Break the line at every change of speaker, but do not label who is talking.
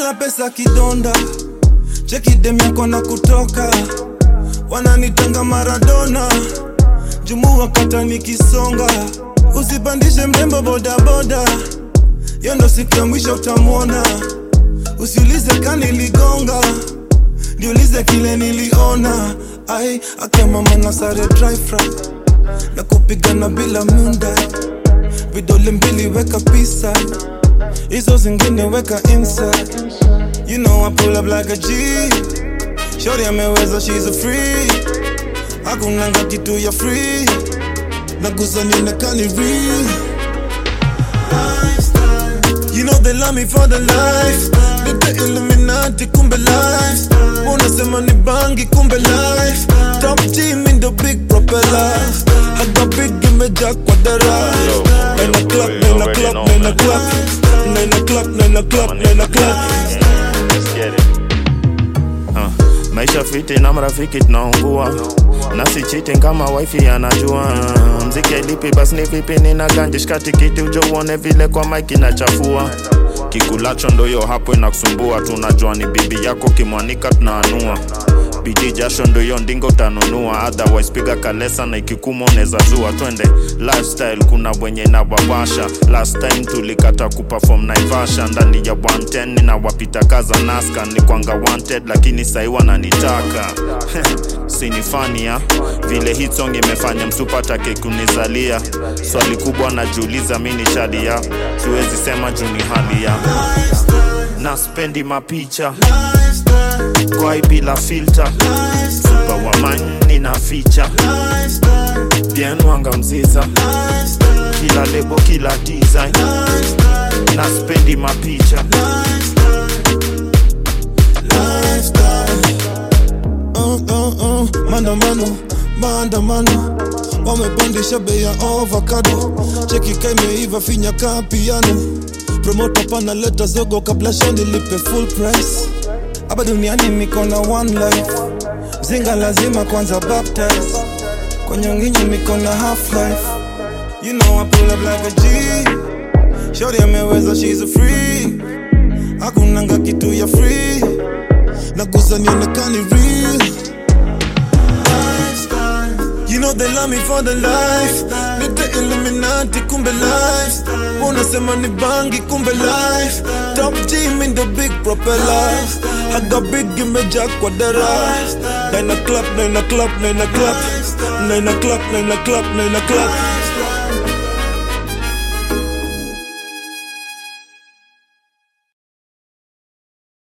ya pesa kidonda cheki dem yako na kutoka wananitanga maradona jumu wakata nikisonga usipandishe mrembo bodaboda yo ndo siku ya mwisho utamwona usiulize kaniligonga niulize kile niliona ai akemama na sare dry fry na kupigana bila munda vidole mbili weka pisa hizo zingine weka inside you know I pull up like a G shorty ameweza she's a free hakunanga kitu ya free nagusa nionekani real You know they love me for the life Nite Illuminati kumbe life Unasema ni bangi kumbe life Top team in the big propeller Haga big imejaa kwa dara
Yo,
Nine
yo,
o'clock,
you
nine
already
o'clock,
know,
nine
man.
o'clock Nine o'clock, nine o'clock, nine o'clock
Let's get it.
Uh, maisha fiti na marafiki tunaungua nasi cheating kama wifi anajua mziki lipi basi ni vipi nina ganje shika tikiti ujo uone vile kwa mike inachafua kikulacho ndoyo hapo inakusumbua tunajua ni bibi yako kimwanika tunaanua bidii jasho ndoyo ndingo utanunua otherwise piga kalesa na ikikuma unaweza zua twende lifestyle kuna wenye inawawasha last time tulikata kuperform naivasha ndani ya 110 ninawapita kaza naska ni kwanga wanted lakini sai wananitaka sinifania vile hit song imefanya msupatake kunizalia swali kubwa najiuliza mi ni shadia siwezi sema juu ni hali ya na spendi mapicha kwai bila filter supa wa mani na ficha bien wanga mziza kila lebo kila design na spendi mapicha
uh, uh, uh, maandamano maandamano wamepandisha bei ya ovakado cheki kaimeiva finya ka piano promota panaleta zogo kabla shani lipe full price hapa duniani niko na one life zinga lazima kwanza baptize kwa nyonginyi niko na half life you know I pull up like a G shorty ameweza she's a free hakunanga kitu ya free nagusa nionekani real You know they love me for the life Nite Illuminati kumbe life Unasema ni bangi kumbe life Top team in the big propeller Haga big imejaa kwa dara Nine o'clock, nine o'clock, nine o'clock Nine o'clock, nine o'clock, nine o'clock